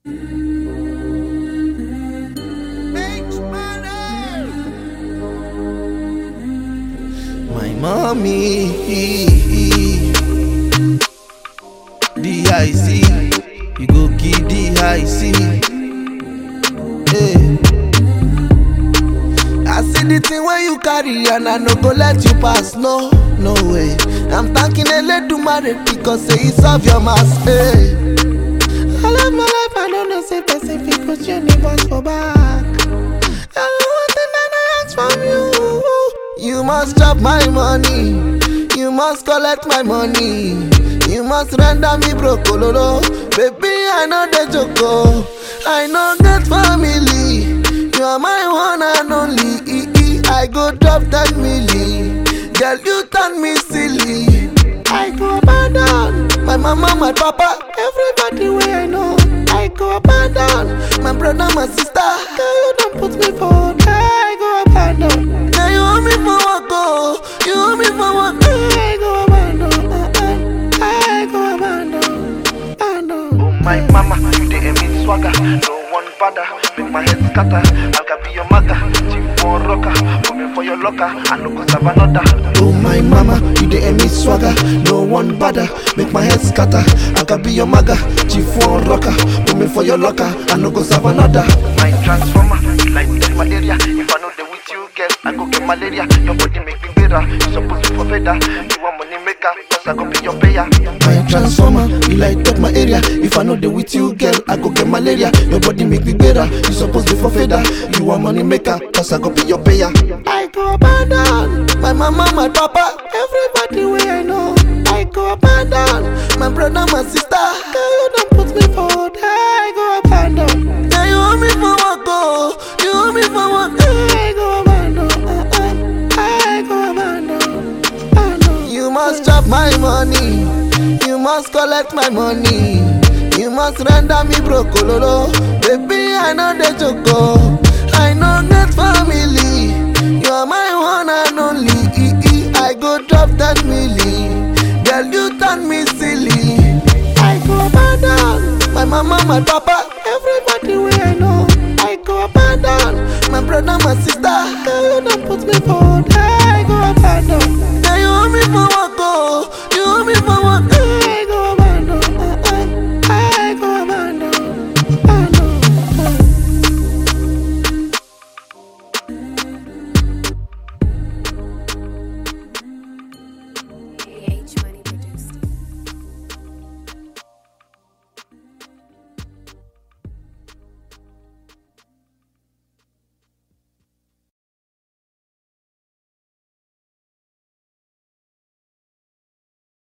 My mommy, DIC, you go give DIC. Hey. I see the thing where you carry and I no go let you pass, no, no way. I'm thanking Eledumare because say he solve your mass, hey. I love my life, I don't know say person fit put your neighbors for back. I don't want thing that I ask from you. You must chop my money, you must collect my money, you must render me brokololo. Baby, I know the joke, I know get family. You are my one and only. I go drop that milli. Girl, you turn me silly. I go abandon my mama, my papa, everybody where I know. I go abandon my brother, my sister. Girl, you don't put me for I go abandon. Girl, you want me for what go? You want me for what? I go abandon. I go abandon. abandon. My mama, you dey emit swagger. No one bother, make my head scatter. I can be your mother, chief for rocker. Put me for your locker, I no go serve another. Oh my mama, you the emit swagger, no one bother, make my head scatter. I can be your maga, chief one rocker, put me for your locker, I no go serve another. My transformer, you like get malaria. If I know they with you, girl, I go get malaria. Your body make me better. You supposed to for better. You want money maker, cause I go be your payer. My transformer, you light up my area. If I know they with you, girl, I go get malaria. Your body make me better. You supposed to for feather. You want money maker, cause I go be your payer. I go abandon my mama, my papa, everybody where I know. I go abandon my brother, my sister. Girl, you don't put me for I go abandon. Girl, you want me for what go? You want me for what? I go abandon. I go abandon. abandon. You must chop my money. You must collect my money. You must render me brokololo. Baby, I know the joke. I know get family. You are my one and only. I go drop that milli. Girl, you turn me silly. I go abandon my mama, my papa, everybody where I know. I go abandon my brother, my sister. Girl,